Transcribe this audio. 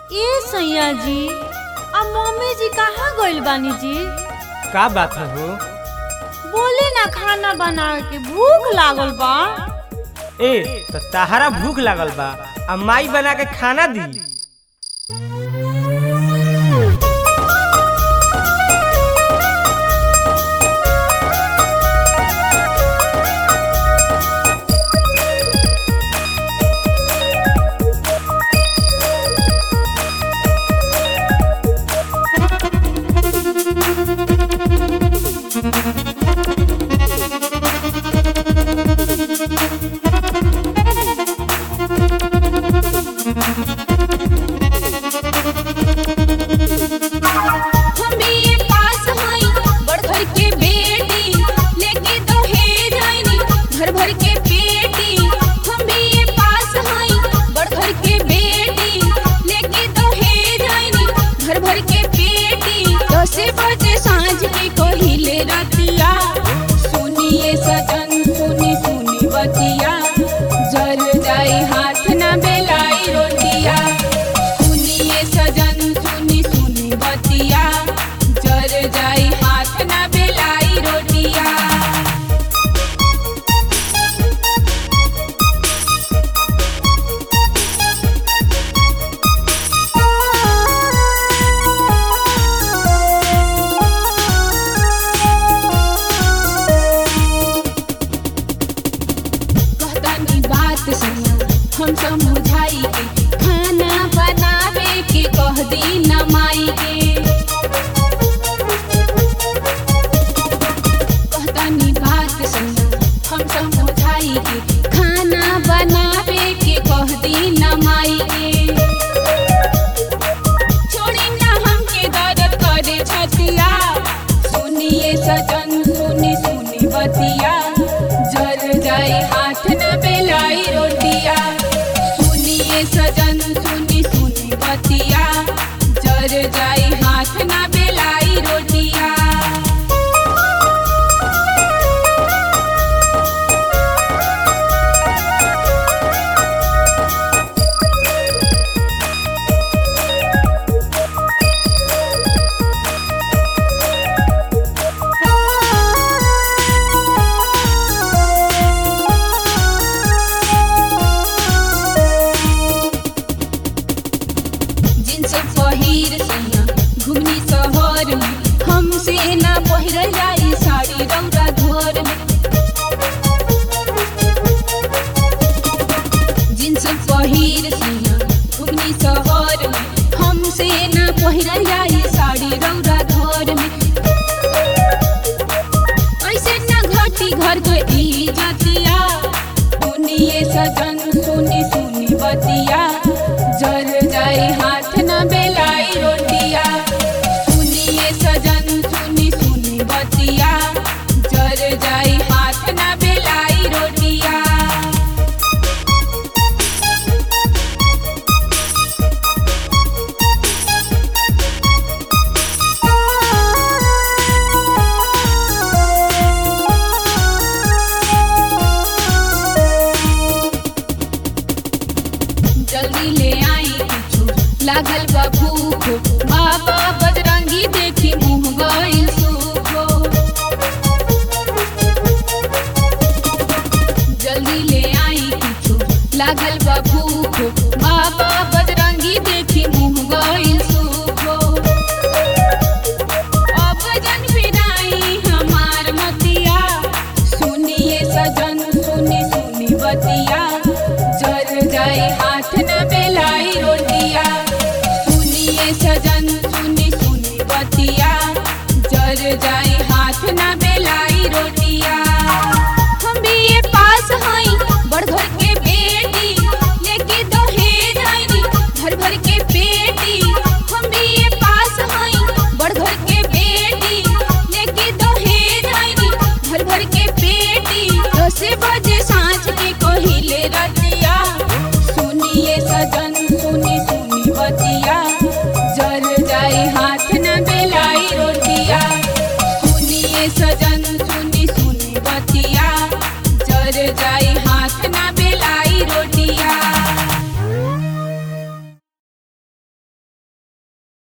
ए सैया जी आ मम्मी जी कहाँ गइल बानी जी का बात है हो बोले ना खाना बना के भूख लागल बा ए तो तहरा भूख लागल बा आ माई बना के खाना दी हम बीए पास हई बड़ घर के बेटी लेके दहेज आईनी घर भर के पेटी हम बीए पास हई बड़ घर के बेटी लेके दहेज आईनी घर भर के पेटी दस बजे सांझ के कहिले रतिया सुनिए सजन सुनी सुनी बतिया जल जाई हाथ ना बेलाई रोटिया सुनिए सजन सुनी सुनी बतिया जर जाई हाथ ना बेलाई रोटिया कहतानी बात सुनो हम समझाई के खाना बनावे के कह दी न माई के कहतानी बात सुनो हम समझाई के खाना बनावे के कह दी न माई के छोड़ी ना हमके दर्द करे छतिया सुनिए सजन सुनी सुनी बतिया जर जाए हाथ न बेलाई रोटिया सुनिए सजन सुनी सुनी बतिया जर जाए हाथ न बेलाई रोटिया जिनसे पहिर सैया घुमनी शहर में हमसे ना पहिर जाई साड़ी रौदा घर में जिनसे पहिर सैया घुमनी शहर में हमसे ना पहिर जाई साड़ी रौदा घर में ऐसे ना घटी घर के इज्जतिया सुनिए सजन सुनी सुनी बतिया जर जाई हाथ न बेलाई रोटिया सुनिए सजन सुनी सुनी बतिया जर जाई हाथ न बेलाई रोटिया जल्दी ले आई कुछ लागल बा भूख बाबा बजरंगी देखी मुंह गइल सूखो जल्दी ले आई कुछ लागल बा भूख बाबा बजरंगी देखी मुंह गइल सूखो अब जन फिराई हमार मतिया सुनिए सजन सुनी सुनी बतिया जर जाए हाथ न बेलाई रोटिया सुनिए सजन सुनी सुनी बतिया जर जाए हाथ न बेलाई रोटिया हम बीए पास हई बड़ घर के बेटी लेके दहेज आईनी घर भर के बेटी हम बीए पास हई बड़ घर के बेटी लेके दहेज आईनी घर भर के बेटी दस बजे सांझ के कहिले रत